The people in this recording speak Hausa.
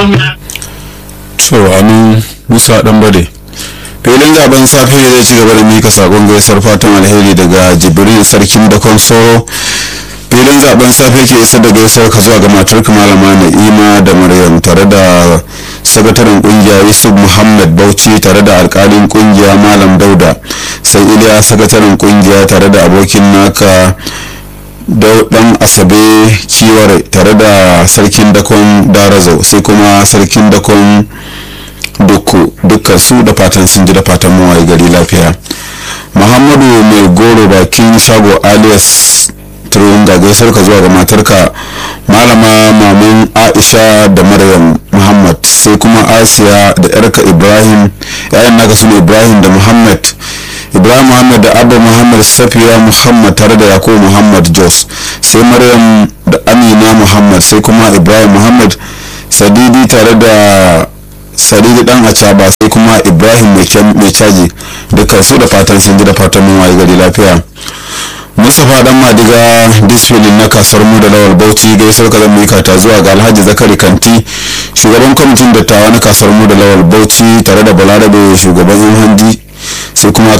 to amin musa dan bade filin zaben safe zai ci gaba da mika sakon gaisar fatan alheri daga jibril sarkin dakon soro filin zaben safe ke isa da gaisar ka zuwa ga matar malama na'ima da maryam tare da sakataren kungiya yusuf muhammad bauchi tare da alkalin kungiya malam dauda sai iliya sakataren kungiya tare da abokin naka dan asabe ciware tare da sarkin dakon darazau sai kuma sarkin dakon dukku dukkan su da fatan sun ji da fatan mawaye gari lafiya muhammadu mai goro bakin shago alias turun ga gaisar ka zuwa ga matarka malama maman aisha da maryam muhammad sai kuma asiya da yarka ibrahim yayan naka su ibrahim da muhammad ibrahim muhammad da abba muhammad safiya muhammad tare da yakubu muhammad jos sai maryam da amina muhammad sai kuma ibrahim muhammad sadidi tare da sadidi dan acaba sai kuma ibrahim mai caji dukkan su da fatan sun ji da fatan mun waye gari lafiya mustapha dan madiga disfilin na kasuwar mu da lawal bauchi gaisar ka zan mika ta zuwa ga alhaji zakari kanti shugaban kwamitin dattawa na kasuwar mu da lawal bauchi tare da balarabe shugaban yan handi sai kuma